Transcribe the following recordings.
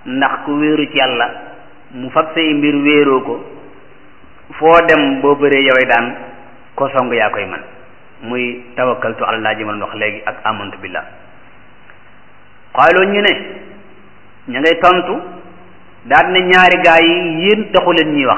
ndax ku wéeru ci yàlla mu fab say mbir wéeroo ko foo dem boo bëree yoway daan ko song yaa koy man muy tawakkaltu ala laa ji ma wax léegi ak amantu billah xaaloo ñu ne ña ngay tontu daal ne ñaari gaa yi yéen taxu leen ñuy wax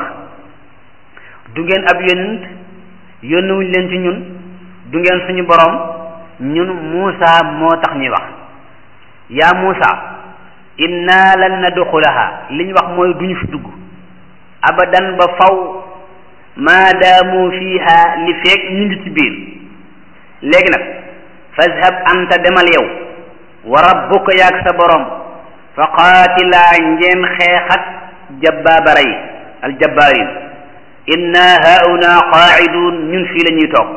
du ngeen ab yonent yónnuwuñ leen ci ñun du ngeen suñu borom ñun Muusa moo tax ñuy wax yaa Muusa inna lan nadxulaha li ñu wax mooy duñu fi dugg abadan ba faw maadaamu fiiha li feeg ñu ngi ci biir léegi nag fazhab anta demal yow wa rabbuka yaag sa borom fa qaatilaa ngeen xeexat jabbaabara yi aljabbaarin inna hauna qaaidun ñun fii la ñuy toog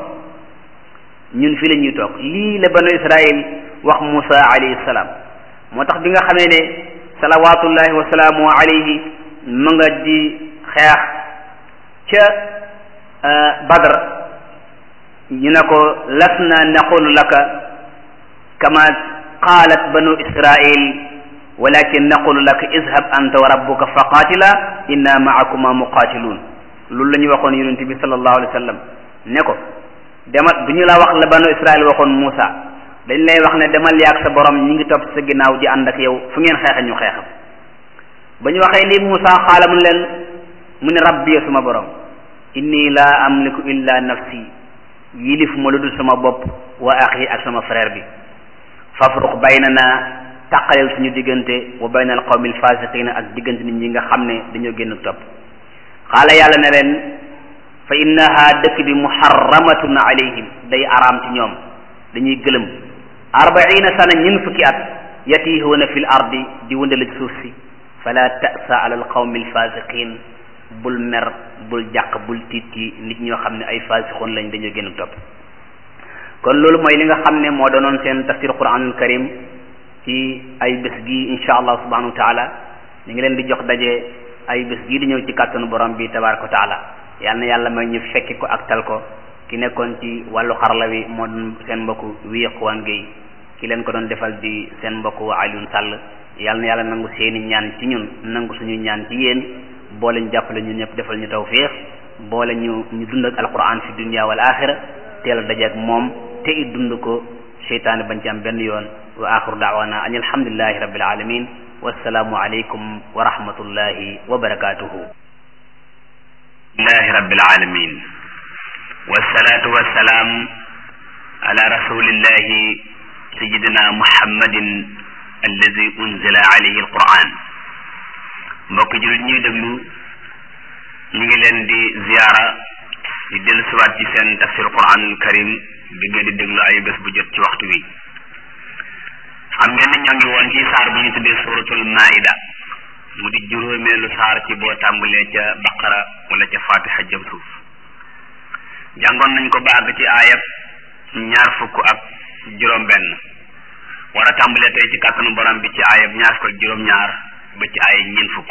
ñun fii la ñuy toog lii la banu israil wax Musa alayhi salaam moo tax bi nga xamee ne salawatullahi wa salaamu alayhi ma nga di xeex ca Badr ñu ne ko lasna naqulu laka kama qaalat banu israil walakin naqulu laka izhab anta wa rabbuka fa qaatila inna maakuma muqaatiluun loolu la ñuy waxoon yonente bi sallallahu alayhi wa sallam ne ko demal du ñu la wax la banu israil waxoon Muusa dañ lay wax ne demal yaag sa borom ñi ngi topp sa ginnaaw di ànd ak yow fu ngeen xeexe ñu xeexam ba ñu waxee lii Muusa xaala mu leen mu ne rabbi suma borom inni laa amliku illa nafsi yilif ma lu dul sama bopp wa axi ak sama frère bi fafruq baynana tàqaleel suñu diggante wa bayna al qawmi al fasiqina ak diggante nit ñi nga xam ne dañoo génn topp xaala yàlla ne leen fa innaha dëkk bi muharramatun alayhim day araam ci ñoom dañuy gëlëm arbaina sana ñun fukki at yatihuuna fi l ardi di wëndale ci suuf si fala tasa ala al qawmi al fasiqin bul mer bul jàq bul tiit ci nit ñoo xam ne ay fasixoon lañ dañoo génn topp kon loolu mooy li nga xam ne moo doonoon seen tafsir quranul karim ci ay bés gi insha allah subhanahu wa taala ñu ngi leen di jox daje ay bés gii di ñëw ci kàttanu borom bi tabaraka wa taala yal na yàlla may ñu fekki ko ak tal ko ki nekkoon ci wàllu xarala wi moo doon seen mbokku wiiquwaan géey ki leen ko doon defal di seen mbokku Alioune Sall yal na yàlla nangu seeni ñaan ci ñun nangu suñu ñaan ci yéen boole ñu jàppale ñun ñëpp defal ñu tawfiix boole ñu ñu dund ak alquran fi dunya wal axira teel a daje ak moom te it dund ko seytaane bañ ci am benn yoon wa axiru daawana an alhamdulillahi rabbil alamin wassalaamu aleykum wa rahmatullahi wa barakatuhu lillahi rabbil alamin wassalatu wassalaam ala rasulillahi sayidina muhammadin alladi unzila alayhi alquran mbokk jullit ñuy déglu ñu ngi leen di ziyaara di dellu siwaat ci seen tafsir quranul karim bi ngeen di déglu ay bés bu jot ci waxtu wi xam ngeen ne ñoo ngi woon ci saar bu ñu tuddee suratul maida mu di juróomeelu saar ci boo tàmbalee ca baqara wala ca fatiha jëm suuf jàngoon nañ ko ba àgg ci aayab ñaar fukk ak juróom benn war a tàmbalee tey ci kàttanu borom bi ci aayab ñaar fukk ak juróom ñaar ba ci aaya ñeent fukk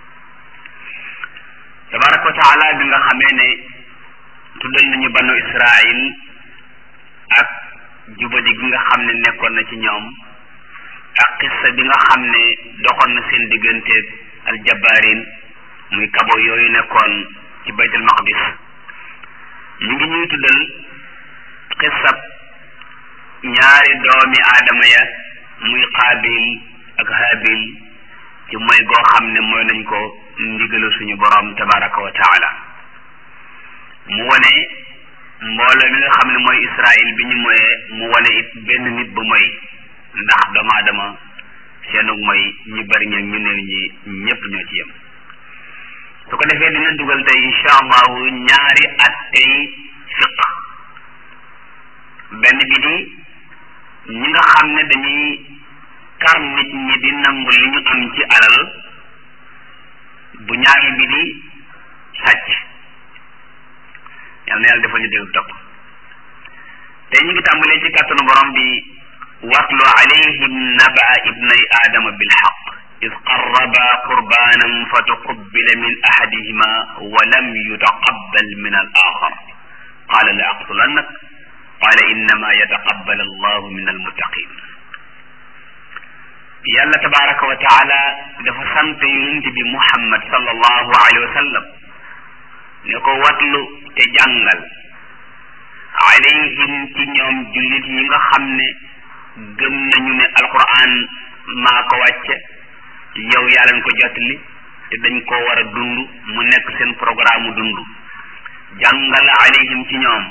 tabaraka wa taala bi nga xamee ne tuddal nañu banu israil ak jubadi gi nga xam ne nekkoon na ci ñoom ak xissa bi nga xam ne doxoon na seen digganteeg aljabarin muy kabo yooyu nekkoon ci baytul maqdis mi ngi ñuy tuddal xissab ñaari doomi aadama ya muy qaabil ak haabil ci mooy goo xam ne mooy nañ ko ndigalu suñu borom tabaraka wa taala mu wane mbooloo mi nga xam ne mooy israil bi ñu moyee mu wane it benn nit bu moy ndax doomu aadama seenu mooy ñu bari ña ñu néew ñi ñépp ñoo ci yem su ko defee dina dugal tey incha allahu ñaari at tey fiq benn bi di ñi nga xam ne dañuy kar nit ñi di nangu li ñu am ci alal bu ñaari bi di sàcc yal na yàlla defal ñu dégg topp tey ñu ngi tàmbalee ci kàttanu borom bi watlu alayhim naba ibnay aadama bilxaq id qarraba qurbanan fa tuqubila min ahadihima wa lam yutaqabbal min al axar qala la aqtulannak qala innama yataqabbal allahu min almuttaqin yàlla tabaraka wa taala dafa sant yonent bi muhammad sallallahu alayhi wa sallam ne ko watlu te jàngal alayhim ci ñoom jullit yi nga xam ne gëm nañu ne alquran maa ko wàcce yow yaa leen ko jotli te dañ ko war a dund mu nekk seen programme dund jàngal alayhim ci ñoom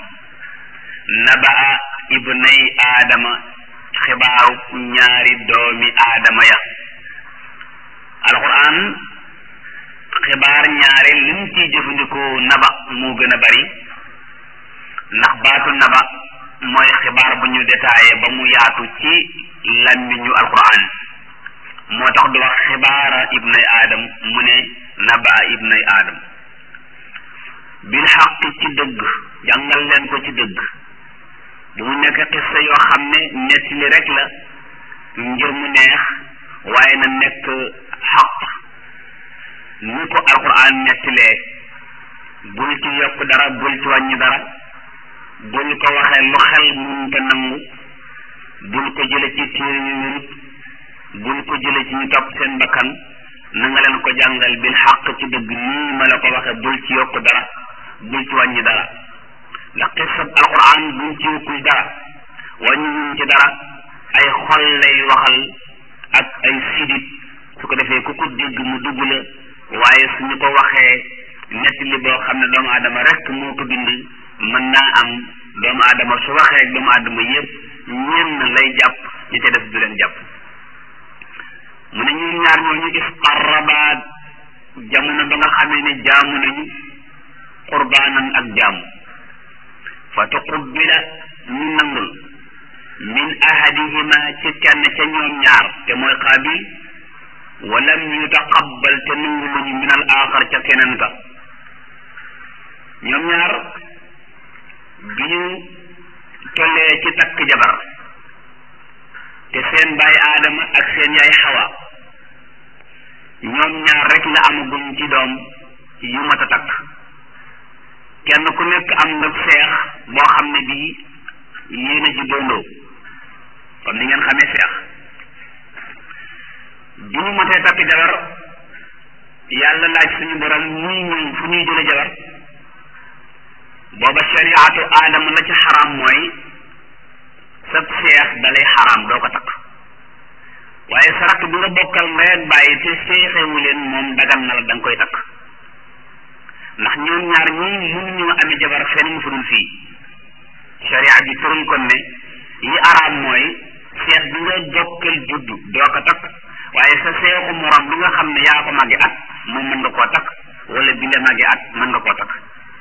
nabaa ibnay aadama xibaaru ñaari doomi aadama ya alquran xibaar ñaare lim ciy jëfandikoo naba moo gën a bari ndax baatu naba mooy xibaar bu ñu détaillé ba mu yaatu ci làmmiñu alquran moo tax du wax xibaara ibnay aadam mu ne naba ibnay aadam bil xaq ci dëgg jàngal leen ko ci dëgg bu mu nekk xissa yoo xam ne nettali rek la ngir mu neex waaye na nekk xaq ni ko alquran nettalee bul ci yokk dara bul ci wàññi dara bul ko waxee lu xel mun te nangu bul ko jële ci téere yu wérut bul ko jële ci ñu topp seen bakkan na nga leen ko jàngal bil xaq ci dëgg nii ma la ko waxe bul ci yokk dara bul ci wàññi dara ndax xisab alquran buñ ci yokkul dara wàññiwuñ ci dara ay xol lay waxal ak ay sidit su ko defee ku ko dégg mu dugg la waaye suñu ko waxee nettali boo xam ne doomu aadama rek moo ko bind mën naa am doomu aadama su waxee ak doomu aadama yépp ñenn lay jàpp ñi ca def du leen jàpp mu ne ñun ñaar ñooñu isqarraba jamono ba nga xamee ne jaamu nañu qurbaanan ak jaamu fa tuqubbila ñu nangul min ahadihima ci kenn ca ñoom ñaar te mooy qaabil walam yutaqabbal te nangu luñu min al axar ca keneen ka ñoom ñaar bi ñu tollee ci takk jabar te seen baay aadama ak seen yaay xawa ñoom ñaar rek la amaguñ ci doom yu mat a takk kenn ku nekk am nga seex boo xam ne bii yéen a ji dondoo comme ni ngeen xamee seex bi ñu matee takk jabar yàlla laaj suñu borom ñuy ñëw fu ñuy jële jabar booba shariatu aadama la ci xaraam mooy sab seex dalay xaraam doo ko takk waaye sa rakk bi nga bokkal ndey ak bàyyi te seexewu leen moom dagan na la da nga koy takk ndax ñoom ñaar ñii mënuñoo amee jabar fenn mu fudul fii sharia bi tëral kon ne yi araam mooy seex bi nga bokkal juddu doo ko takk waaye sa seexu morom bi nga xam ne yaa ko màgge at moom mën nga koo takk wala bi la màgge at mën nga koo takk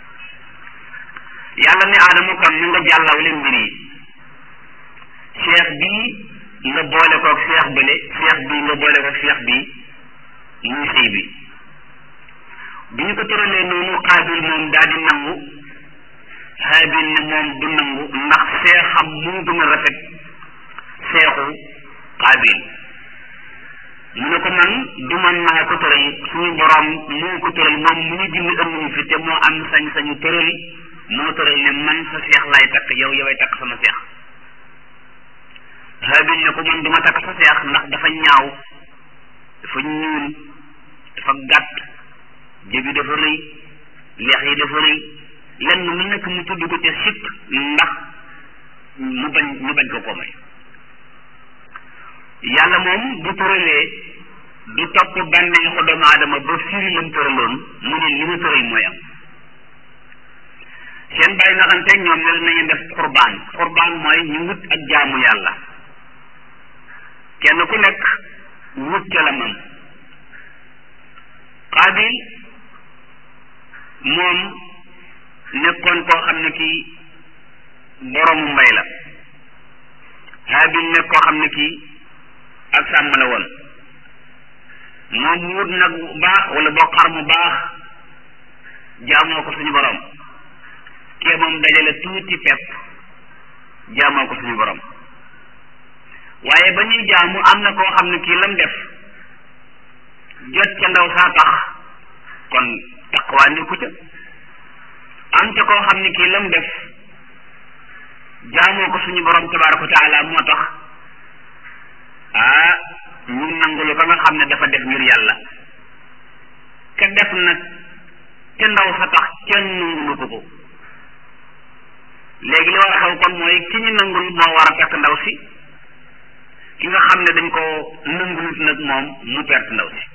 yàlla ne aadama kon ni nga jàllaw leen mbir yi seex bii nga boole koog seex bële seex bii nga boole koog seex bii muy sëy bi bi ñu ko tëralee noonu xaabil moom daal di nangu xaabil ne moom du nangu ndax seexam moo gën a rafet seexu xaabil mu ne ko man du man maa ko tëral suñu borom moo ko tëral moom mu ñu bind ëmmuñu fi te moo am sañ-sañu tëral moo tëral ne man sa seex laay takk yow yoway takk sama seex xaabil ne ko man du ma takk sa seex ndax dafa ñaaw dafa ñuul dafa gàtt jëbi dafa rëy leex yi dafa rëy lenn lu nekk mu tudd ko ca sikk ndax mu bañ mu bañ ko ko may yàlla moom bu tëralee du topp bànneexu doomu aadama ba firi lam tëraloon mu ne li ma tëral mooy am seen bàyyi naxante ñoom ne nañu def xurbaan xurbaan mooy ñu wut ak jaamu yàlla kenn ku nekk wut ca la mam xaabil moom nekkoon koo xam ne kii boroomu mbay la haabil nekk koo xam ne kii ak sàmm la woon moom mu wut nag bu baax wala boo xar mu baax jaamoo ko suñu borom kee moom dajale tuuti pepp jaamoo ko suñu borom waaye ba ñuy jaamu am na koo xam ne kii lam def jot ca ndaw saa tax kon taqwaa nekku ca am ca koo xam ne kii lam def jaamoo ko suñu borom tabaraka wa taala moo tax ah ñu nangulu ka nga xam ne dafa def ngir yàlla ka def nag te ndaw sa tax kenn nangulu ko ko léegi li war a xew kon mooy ki ñu nangul moo war a perte ndaw si ki nga xam ne dañ ko nangulut nag moom mu perte ndaw si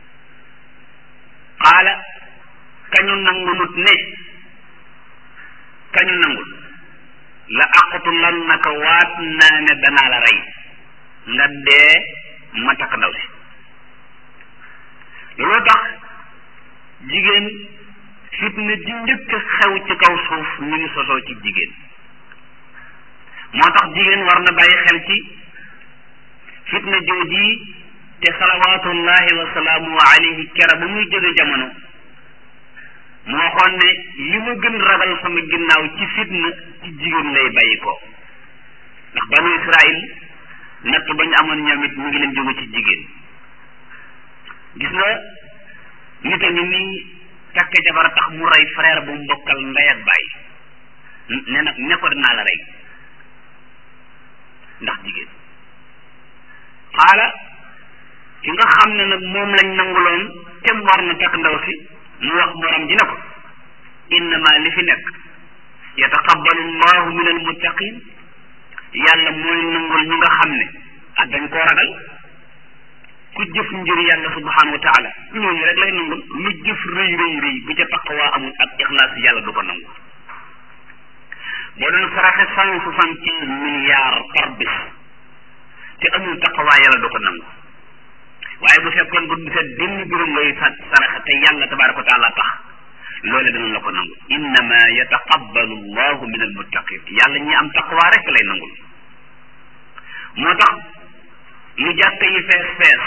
xaala kañu nangulut ne kañu nangul la aqtulannaka waat naa ne danaa la rey nga dee ma takk ndaw si looloo tax jigéen fitna ji njëkk xew ci kaw suuf ñu ngi sosoo ci jigéen moo tax jigéen war na bàyyi xel ci fitna jooji te salawaatullahi wa salaamu alayhi kera ba muy jóge jamono moo waxoon ne li ma gën ragal sama ginnaaw ci fitna ci jigéen lay bàyyi ko ndax banu Israil natt ba ñu amoon ñoom it mu ngi leen jóge ci jigéen gis nga nit a ngi nii takk jabar tax mu rey frère bu mu bokkal ndey ak baay ne na ne ko dinaa la rey ndax jigéen xaala ki nga xam ne nag moom lañ nanguloon te mu war na takk ndaw si mu wax borom ji ne ko innama li fi nekk yataqabbalu llahu min almuttaqin yàlla mooy nangul ñu nga xam ne ah dañ koo ragal ku jëf ngir yàlla subhanahu wa taala ñooñu rek lay nangul lu jëf rëy rëy rëy bu ca taqwa amul ak ixlaas yàlla du ko nangu boo doon saraxe cent soixante quinze milliards par bis te amul taqwa yàlla du ko nangu waaye bu fekkoon bu set benn juróom ngay sa saraxe te yàlla tabaraka wa taala tax loole dana la ko nangu innama yataqabbalu llahu min almuttaqin yàlla ñi am taqwa rek lay nangul moo tax lu jàkk yi fees fees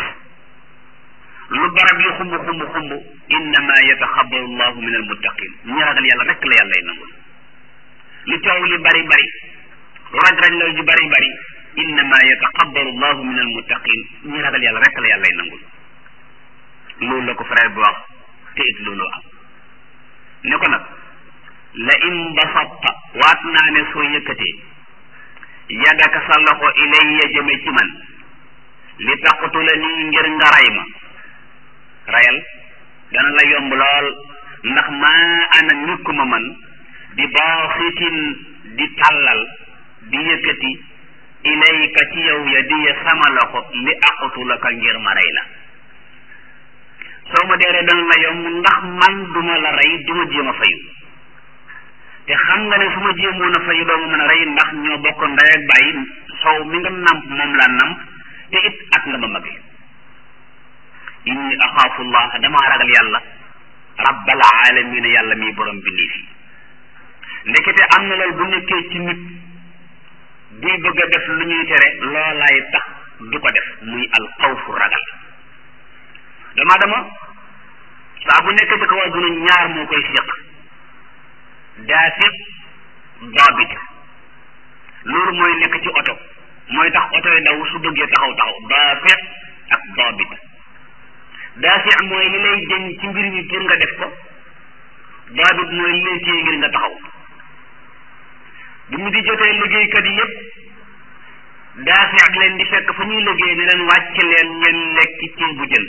lu barab yi xumb xumb xumb innama yataxabaru llahu min almuttaqin ñi ragal yàlla rek la yàllay nangul lu coow li bari bari lu raj raj la ju bari bari innama yataxabaru llahu min almuttaqin ñi ragal yàlla rek la yàllay nangul loolu la ko frère bi wax te it loolu am ne ko nag la in basatta waat naa ne soo yëkkatee yadaka sa loxo ilayya jëme ci man li taqtula nii ngir nga ray ma rayal dana la yomb lool ndax maa ana nekkuma man di baasitin di tàllal di yëkkati ilayka ci yow ya di ya sama loxo li aqtulaka ngir ma rey la soo ma deeree dana la yomb ndax man duma la rey duma jéem a fayu te xam nga ne su ma jéemoon a fayu doo ma mën a rey ndax ñoo bokk ndey ak bàyyi sow mi nga namp moom laa namp te it at nga ma mage inni axaafu llah damaa ragal yàlla rabbal alamina yàlla mi borom bindee fi ndekete am na loolu bu nekkee ci nit buy bëgg a def lu ñuy tere loolaay tax du ko def muy al xawfu ragal dama dama saa bu nekk ci kaw adduna ñaar moo koy séq daafiq daabit loolu mooy nekk ci oto mooy tax oto yi daw su bëggee taxaw taxaw daafiq ak daabit daafiq mooy li lay jëñ ci mbir mi pour nga def ko daabit mooy li lay téye ngir nga taxaw bu mu di jotee liggéeykat yi yépp daafiq leen di fekk fa ñuy liggéey ne leen wàcc leen ngeen lekk ceeb bu jën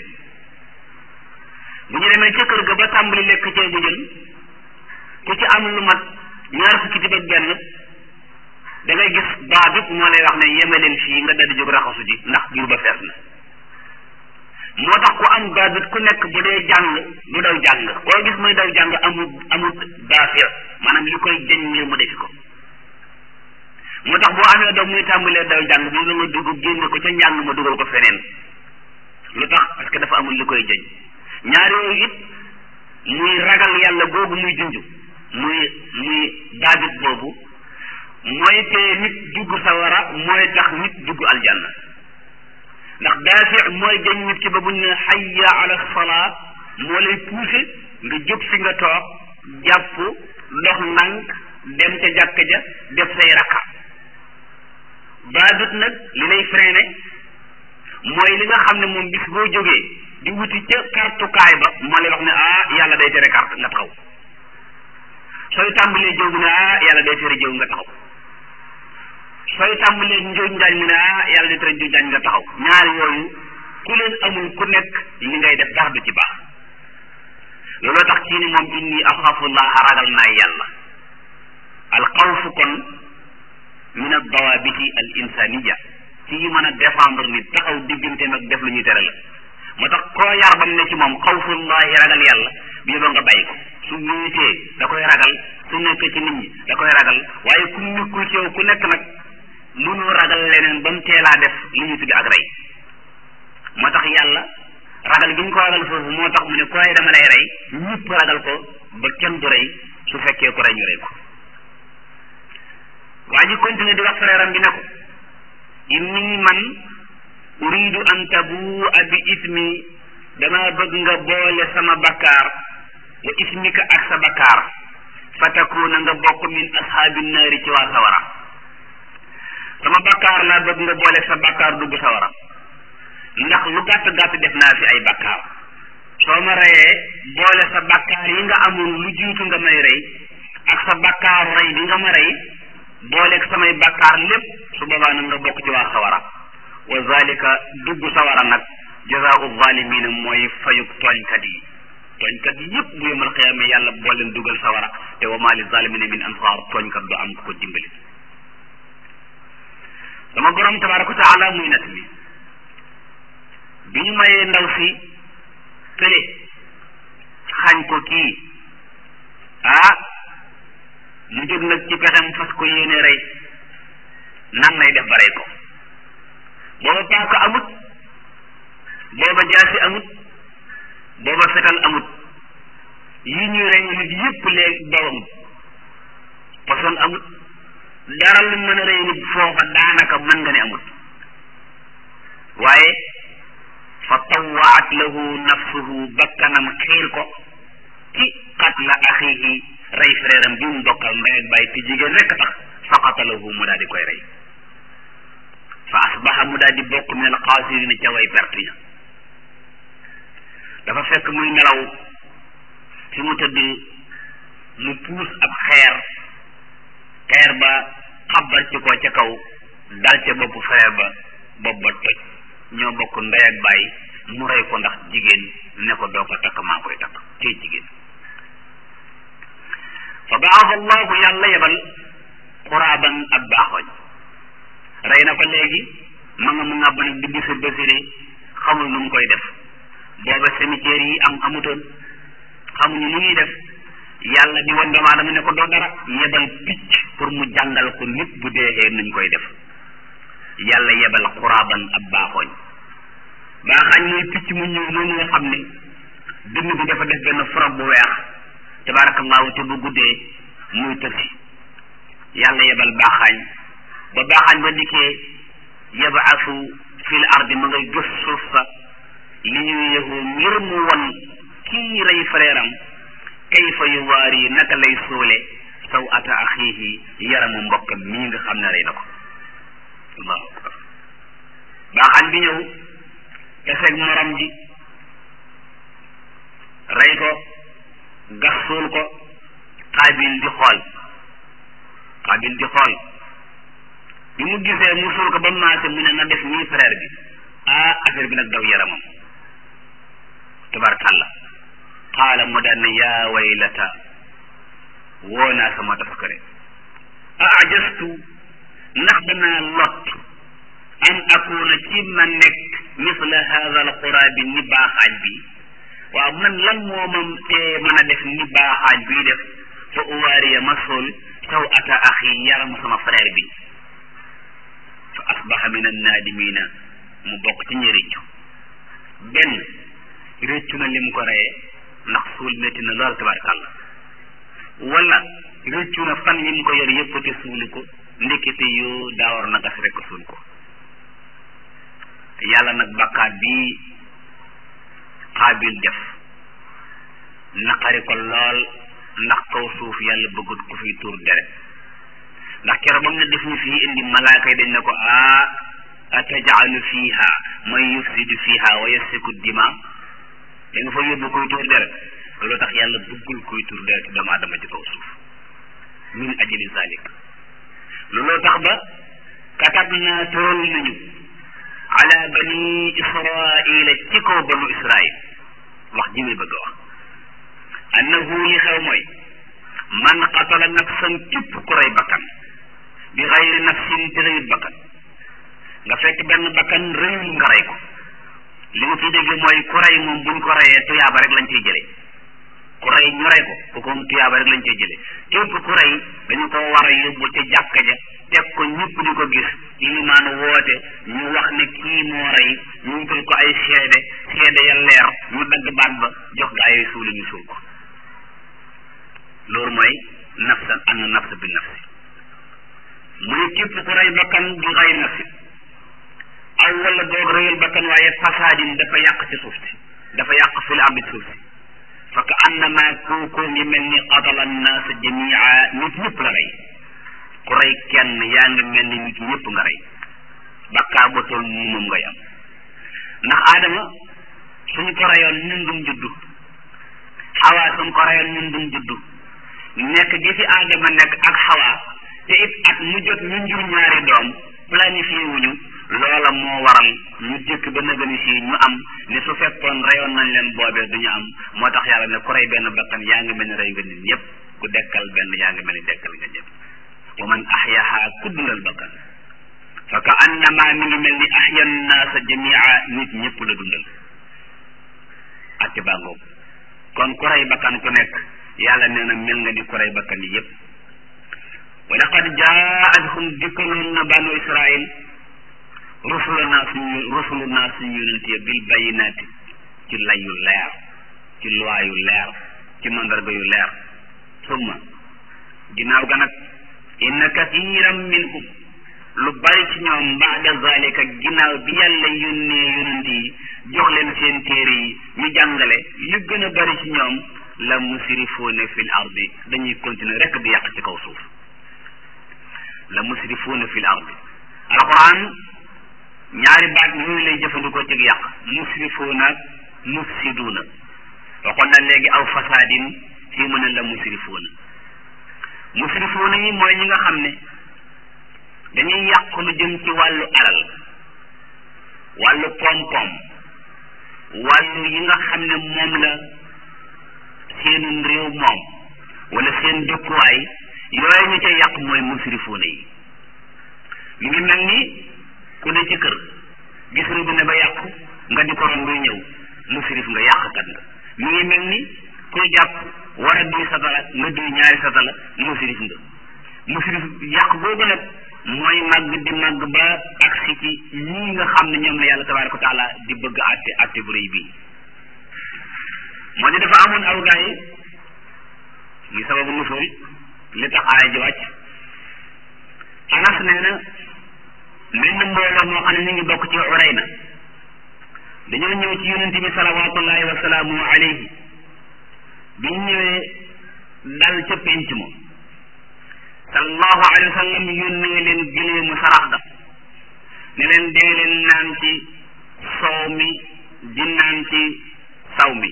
bu ñu demee ca kër ga ba tàmbali lekk ceeb bu jën ku ci am lu mat ñaar fukki tib ak benn da ngay gis baa bi moo lay wax ne yemeleen fii nga daldi jóg raxasu ji ndax jur ba fees na moo tax ku am baabit ku nekk bu dee jàng du daw jàng koo gis muy daw jàng amul amul daafir maanaam li koy jëñ ngir mu defi ko moo tax boo amee doom muy tàmbalee daw jàng bi la nga dugg génne ko ca njàng ma dugal ko feneen lu tax parce que dafa amul li koy jëñ ñaar yooyu it muy ragal yàlla googu muy junj muy muy daabit boobu mooy tee nit dugg sawara mooy tax nit dugg aljanna ndax daafi mooy jañ nit ci ba buñ ne hayya ala salaa moo lay poussé nga jóg fi nga toog jàpp dox ndànk dem ca jàkka ja def say rakka daabit nag li lay freiné mooy li nga xam ne moom bis boo jógee di wuti ca kartukaay ba moo lay wax ne ah yàlla day tere carte nga taxaw sooy tàmbalee jëw mu ne ah yàlla day tere jëw nga taxaw sooy tàmbalee njuuj njaañ mu ne ah yàlla day tere njuuj njaañ nga taxaw ñaar yooyu ku leen amul ku nekk li ngay def dara du ci baax looloo tax kii ni moom inni axaafullaha ragal naa yàlla al xawfu kon min ad dawabiti al insaniya ci yi mën a défendre nit taxaw digganteem ak def lu ñuy tere la moo tax koo yar bam ne ci moom xawfullahi ragal yàlla bi yóbba nga bàyyi ko su wéetee da koy ragal su nekkee ci nit ñi da koy ragal waaye ku nekkul ci yow ku nekk nag mënoo ragal leneen ba mu teelaa def li ñuy tuddi ak rey moo tax yàlla ragal gi ñu ko ragal foofu moo tax mu ne ku rey dama lay rey ñëpp ragal ko ba kenn du rey su fekkee ku rey ñu rey ko waa ji continue di wax frère am bi ne ko inni man uridu an tabua bi ismi dama bëgg nga boole sama bakkaar wa ismika ak sa bakkaar fa takuna nga bokk min ashaabi naari ci waa sawara sama bakkaar laa bëgg nga boole sa bakkaar dugg sawara ndax lu gàtt gàtt def naa fi ay bakkaar soo ma reyee boole sa bakkaar yi nga amoon lu jiitu nga may rey ak sa bakkaaru rey bi nga ma rey booleeg samay bakkaar lépp su boobaa nag nga bokk ci waa sawara wa zalika dugg sawara nag jazaau zalimina mooy fayug tooñkat yi tooñkat yi yëpp bu yemal xiyaame yàlla boo leen dugal sawara te wa maa li zalimina min ansaar tooñkat du am ko dimbali sama borom tabaraka wa taala muy nat mi bi ñu mayee ndaw si kële xañ ko kii ah mu jóg nag ci pexem fas ko yéene rey nan lay def ba rey ko booba paaka amut booba jaasi amut booba fetal amut yi ñuy rey nit yépp léegi daw amut poson amut dara lu mën a rey nit foofa daanaka mën nga ne amut waaye fa tawaat lahu nafsuhu bakkanam xiir ko ci qatla axihi rey frère am bi mu bokkal ndey ak bàyyi te jigéen rekk tax fa qatalahu mu daal di koy rey fa asbaha mu daal di bokk min al xaasirina ca way perte ña dafa fekk muy nelaw fi mu tëdd mu puus ab xeer xeer ba xabar ci ko ca kaw dal ca bopp frère ba bopp ba toj ñoo bokk ndey ak bàyyi mu rey ko ndax jigéen ne ko doo ko takk maa koy takk cay jigéen fa baasa allahu yàlla yebal xuraaban ab baaxoñ rey na ko léegi ma nga mu ngàbb nag di bisir basiri xamul nu mu koy def booba cimetière yi am amutoon xamuñu nu ñuy def yàlla di wan doomu aadama ne ko doo dara yebal picc pour mu jàngal ko nit bu deexee nuñ koy def yàlla yebal xuraaban ab baaxooñ baaxaañ mooy picc mu ñëw noonu nga xam ne dënn bi dafa def benn forog bu weex tabarakallahu te bu guddee muy tësi yàlla yebal baaxaañ ba baaxaañ ba dikkee yabaasu fil ardi ma ngay gës suuf sa li ñuy yëgu ngir mu won kii rey frère am kayfa yu waar yi naka lay suule saw ata axiihi yaramu mbokkam mii nga xam ne rey na ko allahu akbar baaxaan bi ñëw teseeg morom ji rey ko gas suul ko xaabil di xool xaabil di xool bi mu gisee mu suul ko ba maase mu ne na def nii frère bi ah affaire bi nag daw yaramam tabarkàlla qaala mu daan ne yaa waylata woo naa sama taskare ajastu ndax danaa lot an akuna ci ma nekk misla hada al quraabi ni baaxaaj bi waaw man lan moo ma tee mën a def ni baaxaaj bii def fa uwaariya ma sol saw ata axi yaramu sama frère bi fa asbaha min annaadimina mu bokk ci ñi réccu benn réccu na li mu ko reyee ndax suul métti na lool tabarkàlla wala réccu na fan yi mu ko yor yëpp te suuli ko ndekete yoo daawar na gas rek suul ko yàlla nag bakkaat bii xaabil def naqari ko lool ndax kaw suuf yàlla bëggut ku fi tuur deret ndax keroog ba mu ne def ñu fii indi malaaka yi dañ ne ko ah atajalu fiha man yufsidu fiha wa yasfiku dima da nga fa yóbbu kuy tuur deret loolu tax yàlla bëggul kuy tuur deret doomu aadama ci kaw suuf min ajli zalik looloo tax ba katab naa tëral nañu ala bani israila ci kaw banu israil wax ji may bëgg a wax annahu li xew mooy man qatala nafsan képp ku rey bakkan bi xayri nafsin te reyut bakkan nga fekk benn bakkan rëyul nga rey ko li nga ciy dégg mooy ku rey moom buñ ko reyee tuyaaba rek lañ ciy jëlee ku rey ñu rey ko ku ko tuyaaba rek lañ ciy jëlee képp ku rey dañu ko war a yóbbu ca jàkka ja teg ko ñëpp di ko gis ilimaan woote ñu wax ne kii moo rey ñu wutal ko ay seede seede ya leer ñu dagg baat ba jox gaa yi suuli ñu suul ko loolu mooy nafsan an nafs bi nafsi mu ne képp ku rey bakkan bi xay nafsi aw wala doog rëyal bakkan waaye fasaadin dafa yàq ci suuf si dafa yàq fil ardi suuf si fa ka annama kooku ngi mel ni qatala annaasa jamia nit ñëpp la rey ku rey kenn yaa ngi mel ni nit ñëpp nga rey bakkaar ba toll nii moom ngay am ndax aadama suñ ko reyoon ñun duñ juddu xawaa suñ ko reyoon ñun duñ juddu nekk gi fi aadama nekk ak xawaa te it at mu jot ñu njur ñaari doom planifié wuñu loola moo waral ñu jëkk ba nëgëni si ñu am ne su fekkoon reyoon nañ leen boobee duñu am moo tax yàlla ne ku rey benn bakkan yaa ngi mel ni rey nga nit ñëpp ku dekkal benn yaa ngi mel ni dekkal nga ñëpp wa man ahyaha ku dundal bakkan fa ka annama mi ngi mel ni ahya naasa jamia nit ñëpp la dundal atti baa ngoog kon ku rey bakkan ku nekk yàlla nee na mel nga ni ku rey bakkan yi yëpp wa laqad jaa'athum dikkaloon na banu israil rusuluna suñu rusuluna suñu yonent ya bil bayinaati ci lay yu leer ci loi yu leer ci mandarga yu leer summa ginnaaw ga nag inna kathiran minhum lu bari ci ñoom baada zalika ginnaaw bi yàlla yónnee yonent yi jox leen seen téere yi ñu jàngale li gën a bari ci ñoom la musrifuuna fil ardi dañuy continuer rek di yàq ci kaw suuf la musrifuuna fil ardi alquran ñaari baat yooyu lay jëfandikoo ci yàq musrifuuna ak mufsiduuna waxoon na léegi aw fasaadin fii mu ne la musrifuuna musrifuuna yi mooy ñi nga xam ne dañuy yàq lu jëm ci wàllu alal wàllu koom-koom wàllu yi nga xam ne moom la seenum réew moom wala seen dëkkuwaay yooyu ñu ca yàq mooy musrifuuna yi mi ngi mel ni ku ne ci kër gis robinet ba yàqu nga di ko ron luy ñëw musrif nga yàqkat nga mi ngi mel ni ku jàpp war a duy satala nga duy ñaari satala musrif nga musrif yàq googu nag mooy màgg di màgg ba agsi ci ñii nga xam ne ñoom la yàlla tabaraka wa taala di bëgg àtte àtte bu rëy bii moo di dafa amoon aw gaa yi muy sababu nusul li tax aaya ji wàcc anas nee na menn mbooloo moo xam ne ñu ngi bokk ci urayna dañoo ñëw ci yonent bi salawatullahi wa salaamu alayhi bi ñu ñëwee dal ca penc ma sallallahu alayhi wa sallam yónnee leen gileemu sarax ga ne leen dee leen naan ci soow mi di naan ci saw mi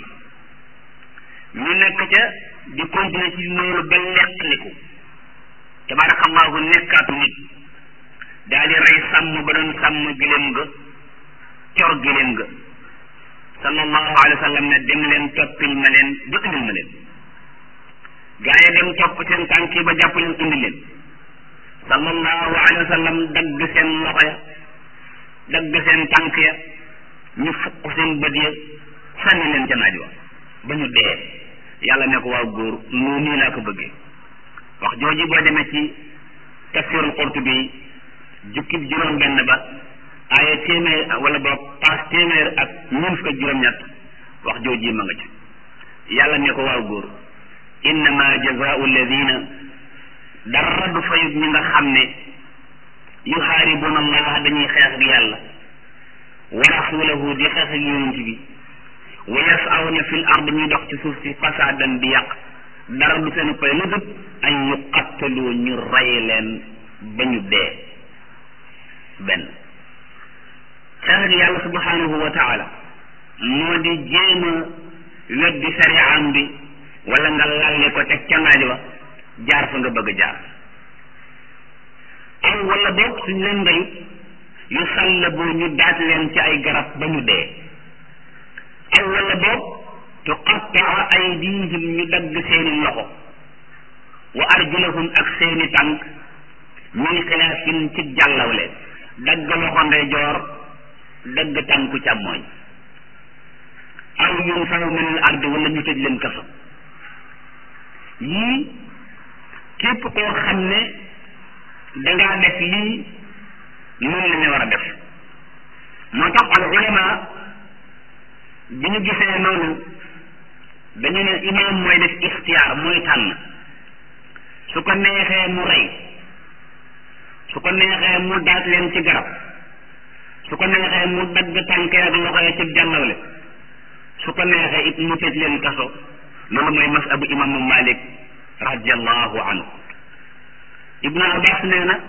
ñu nekk ca di continuer ci loolu ba leqliku tabarakallahu nekkaatu nit daal di rey sàmm ba doon sàmm gileem ga cor gileem ga sallallahu alayhi wa sallam ne dem leen toppil ma leen ba indil ma leen gaa yi dem topp seen tànk yi ba jàpp leen indi leen sallallahu alayhi wa sallam dagg seen loxo ya dagg seen tànk ya ñu fukk seen bët ya sànni leen ca naaj wa ba ñu dee yàlla ne ko waaw góor noo nii laa ko bëggee wax jooju boo demee ci tafsirul Qurtubi jukkib juróom benn ba aaya téeméer wala boog paas téeméer ak ñeent fukk ak juróom-ñett wax jooju ma nga ci yàlla ne ko waaw góor innama jazaau alladina dara du fayut ñi nga xam ne yuxaaribuna allah dañuy xeex ak yàlla wa rasulahu di xeex ak yonent bi wa yasawna fil ard ñuy dox ci suuf si fasaadan di yàq dara du seen pay lu dut an yuqattalu ñu rey leen ba ñu dee benn xeex ak yàlla subhanahu wa taala moo di jéem a weddi sariyaam bi wala nga lalle ko teg ca naaj wa jaar fa nga bëgg a jaar aw wala boog suñ leen reyut yu sallabu ñu daaj leen ci ay garab ba ñu dee aw wala boog tuqattaa aydihim ñu dagg seeni loxo wa arjulahum ak seeni tànk min xilaafin ci jàllawle dagg loxo ndeyjoor dagg tànku càmmooñ aw yunfaw min al ardi wala ñu tëj leen kaso yii képp koo xam ne dangaa def lii noonu la ñu war a def moo tax al ulama bi ñu gisee noonu dañu ne imaam mooy def ixtiyaar mooy tànn su ko neexee mu rey su ko neexee mu daaj leen ci garab su ko neexee mu dagg tànkee ak loxo ya ci jàllawle su ko neexee it mu tëj leen kaso loolu mooy masabu imaamu malik radiallahu anhu ibnu abbas nee na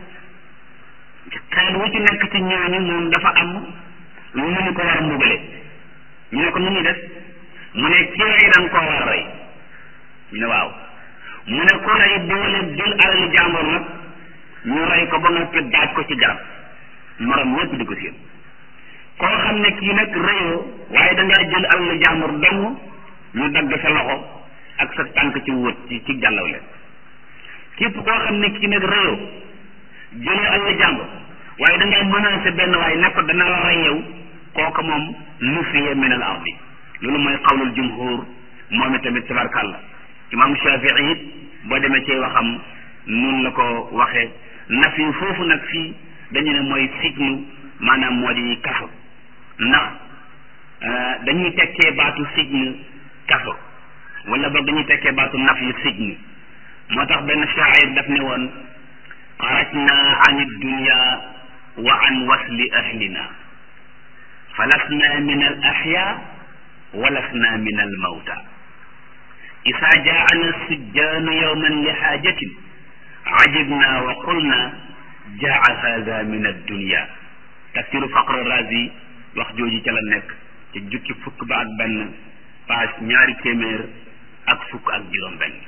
xeet wu ci nekk ci ñooñu moom dafa am lu ñu ko war a mbugale ñu ne ko nu ñu def mu ne ki rey danga koo war a rey ñu ne waaw mu ne ko rey boole jël alalu jàmbur nag ñu rey ko ba noppi daaj ko ci garab morom ñëpp di ko séen koo xam ne kii nag reyoo waaye dangaa jël alalu jàmbur dong ñu dagg sa loxo ak sa tànk ci wët ci ci jàllaw leen képp koo xam ne kii nag reyoo jëlee alalu jàmbur waaye dangaa menacé benn waaye ne ko dana la rey yow kooka moom nufiya min al ardi loolu mooy qawlul jumhur moom itamit tabarkàlla imam shafii it boo demee ci waxam nun la ko waxee naf yi foofu nag fii dañu ne mooy sijnu maanaam moo di kaso ndax dañuy tekkee baatu sijnu kaso wala boog dañuy tekkee baatu naf yu sijnu moo tax benn shaa'ir daf ne woon xarajna an dunya wa an wasli ahlina falasna min al ahya walasna min al mawta isa jaana sujjaanu yowman li xaajatin ajibna wa qulna jaa hada min addunya tafsiru faqre razi wax jooju ca la nekk ci jukki fukk ba ak benn page ñaari téeméer ak fukk ak juróom benn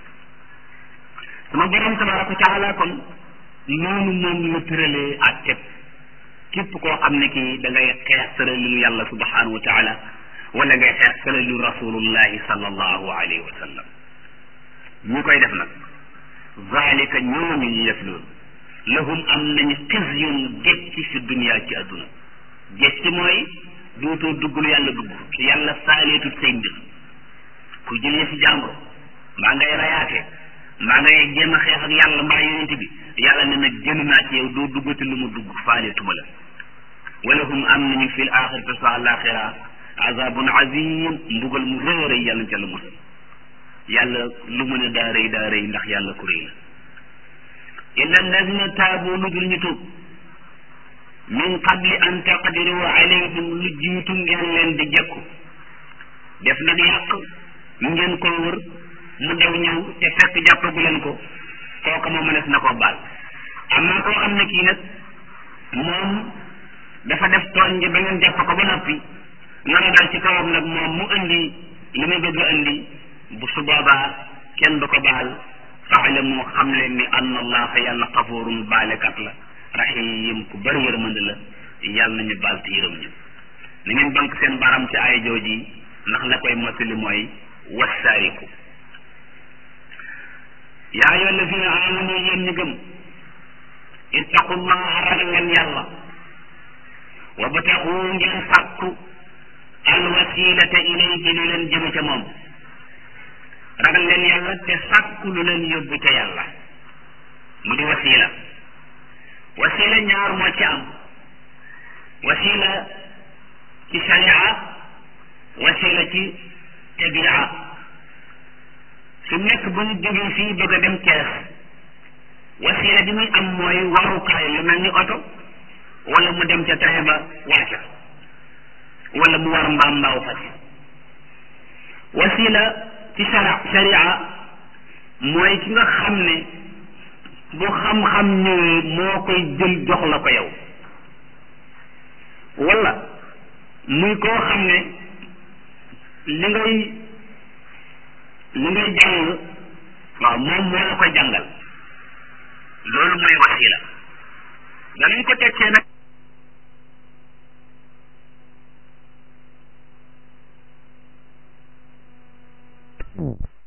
sama borom tabaraka wa taala kon noonu moom la tëralee ak teg képp koo xam ne kii da ngay xeex tëralilu yàlla subhanahu wa taala wala ngay xeex tëralilu rasulullahi sallallahu alayhi wa sallam ñi koy def nag zalika ñooñu ñu def loolu lahum am nañu xisyun gécci fi dunia ci adduna gécci mooy dootoo dugg lu yàlla dugg yàlla saaleetut say mbir ku jëlee fi jàmbur mbaa ngay rayaate mbaa ngay jéem a xeex ak yàlla mbaa yonent bi yàlla ne nag génn naa ci yow doo duggati lu mu dugg faaleetuma la walahum am nañu fil axirati sa alaxira azabun azim mbugal mu rëy a rëy yàlla ca la musal yàlla lu mu ne daa rëy daa rëy ndax yàlla ku rëy la illa alladina taabu lu dul ñu tuub min qabli an taqdiru alayhim lu jiitu ngeen leen di jekku def nag yàq ngeen ko wër mu daw ñëw te fekk jàppagu leen ko kooka moom mënees na ko baal amma koo xam ne kii nag moom dafa def tooñ ji ba ngeen jàpp ko ba noppi nana dal ci kawam nag moom mu indi li muy bëgg a indi bu su boobaa kenn du ko baal faale moo xam leen ni anna allaha yàlla xafoorun baalekat la rahim ku bëri yërmande la yàlla nañu baal te yërëm ñu na ngeen bank seen baram ci ay jooji ndax la koy mottali mooy wassaariku yaa ayyuha allazina amanu yéen ñi gëm ittaqullaha ragal leen yàlla wa bataxu ngeen sàkku alwasilata ilayhi lu leen jëme ca moom ragal leen yàlla te sàkku lu leen yóbbu ca yàlla mu di wasila wasila ñaar moo ci am wasila ci sharia wasila ci tabia su nekk bu ñu jógee fii bëgg a dem Cees wasila bi muy am mooy warukaay lu mel ni oto wala mu dem ca train ba wàcca wala mu war mbaam mbaaw fas wasila ci shara sharia mooy ki nga xam ne bu xam-xam ñëwee moo koy jël jox la ko yow wala muy koo xam ne li ngay li ngay jàng waaw moom moo la koy jàngal loolu mooy wasila danañ ko tekkee nag rek